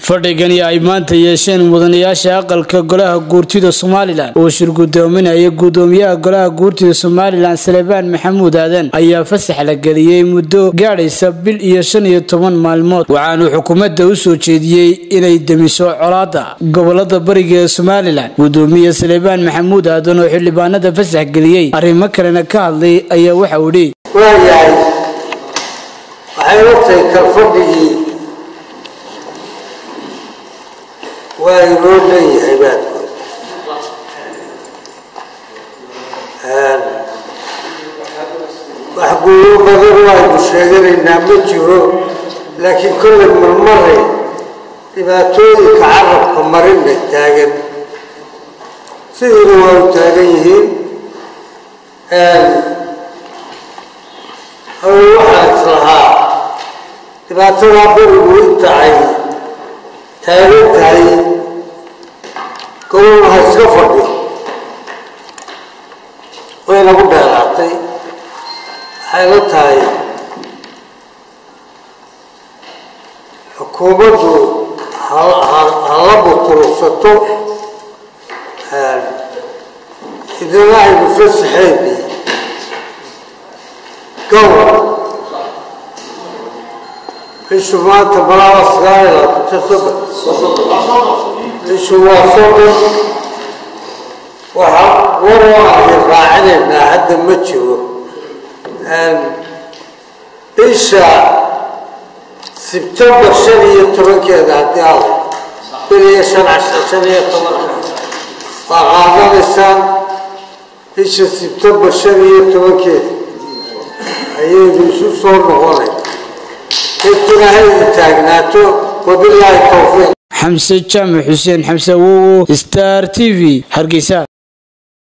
fadhigani ay maanta yeesheen mudanayaasha aqalka golaha guurtida somalilan oo shir gudoominaya gudoomiyaha golaha guurtida somalilan salebaan maxamuud aadan ayaa fasax la geliyey muddo gaadhaysa bil iyo shan iyo toban maalmood waxaanu xukuumadda u soo jeediyey inay demiso colaada gobolada bariga ee somalilan gudoomiye salebaan maxamuud aadan oo xildhibaanada fasax geliyey arrimo kalena ka hadlay ayaa waxau idhi waayahay waxay ogtahay kalfadhigii waa inoo leeyahay baadkood wax guulo badan waaynu sheeganaynaa ma jiro laakiin kollay marmaray dhibaatooyinka carabka marinna taagan sidiina waa u taagan yihiin hawe waxaa islahaa dhibaatadaa berigu inta ay taagan tahay gobol ha iska fadhiyo way nagu dheeraatay waxay la tahay xukuumaddu hala butulugsato idina aynu fasaxeyni gobol bishu maanta balaa sagaal iyo labaatan soddon bishu waa soddon waxa waroo ay raacinaynaa hadda ma jiro bisha sebtembar shan iyo tobankeeda haddii al bil iyo shan casha shan iyo tobanka waa qaadanaysaan bisha sebtembar shan iyo tobankeeda ayaynu isu soo noqonay intuna haynu taagnaato wabilaahi towfiiq xamse jaamac xuseen xamse awowo star t v hargeysa